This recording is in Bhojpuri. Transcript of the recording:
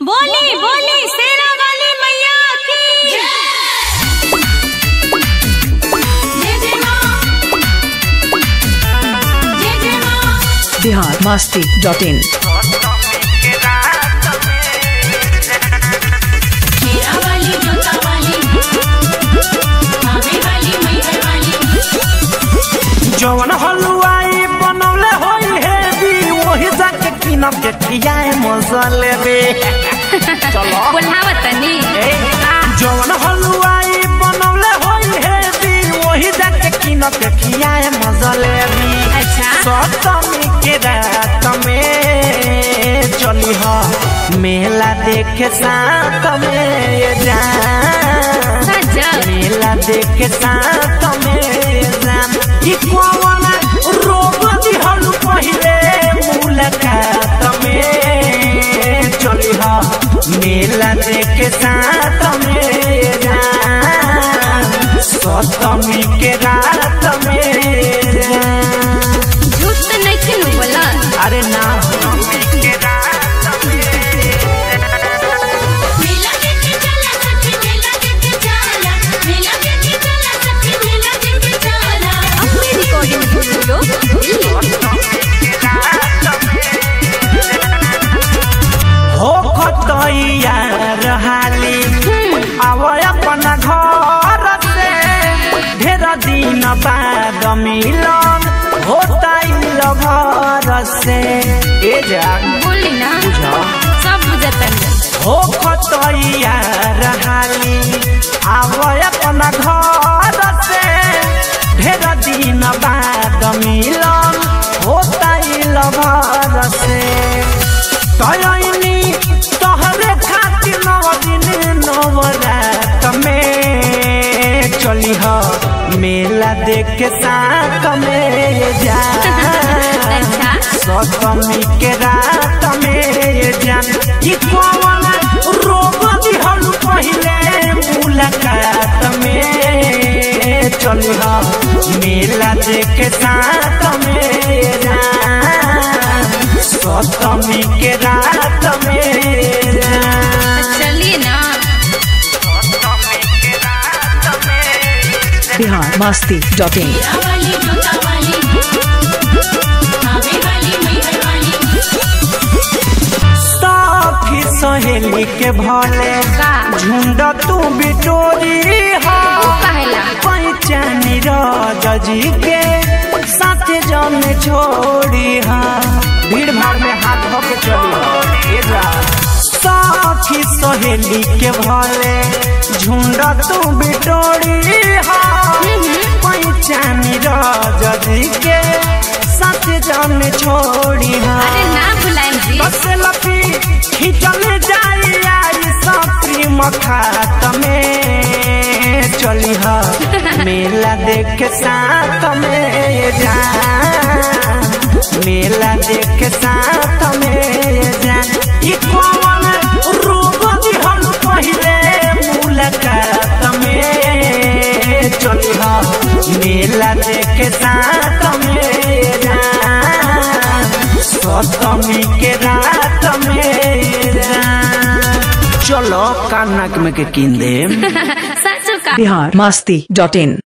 बोली बोली शेरा वाली मैया की जय जय माँ जय जय माँ बिहार मस्ती डॉट इन शेरा वाली जोता वाली भाभी वाली मैहर वाली जवन हलुआई बनौले होई है दी वही जाके किनब के खियाए मसले बे चलो बोलावा तनी जवन हलुआई बनौले होई है दी वही जाके किनब के खियाए मसले बी अच्छा सप्तमी के रात में चली हो मेला देखे साथ में ये जान सजा मेला देखे साथ में जान ई कौन रोग दिहल पहिले मुलाकात में चली हा मेला देखे साथ में जान सप्तमी के रात में जान झूठ तो नहीं किनु बोला अरे ना सप्तमी के रात में मेला देखे चला सखी मेला देखे चला मेला देखे चला सखी मेला देखे चला अपनी रिकॉर्डिंग सुन लो हो खतैया रहाली आव अपन घर से ढेर दिन बाद मिलन होता घर से ए जा बोली ना बुझा सब बुझतन हो खतैया रहाली आव अपन घर से ढेर दिन बाद मिलन होता घर से तयनी तोहरे खातिर नव दिन नवरात में चली हो मेला देख के साथ में जा अच्छा सप्तमी के रात में जान ई कौन रोग दिहल पहिले मुलाकात में चली हो मेला देख के साथ में जान सप्तमी के रात में जान चलिए ना बिहार मस्ती डॉट इन वाली जोता वाली भाभी वाली मैहर वाली साथी सहेली के भले का झुंड तू बिटोरी हो कहेला पहचानी जी के साथ जन छोड़ी हा भीड़ भाड़ में हाथ धो के चली हो ए जा साथी सहेली के भले झुंड तू बिटोरी हो पहचानी जी के साथ जन छोड़ी हा अरे ना भुलाएं जी बस लपी खिंचल जाई आई सप्री मखात में चली हा मेला देख साथ में जा मेला देख साथ में जा ई कौन रोग दिहल पहिले मुलाकात में चली हा मेला देख साथ में जा सप्तमी के रात में चलो कानक में के किन देम सासू का बिहार मस्ती डॉट इन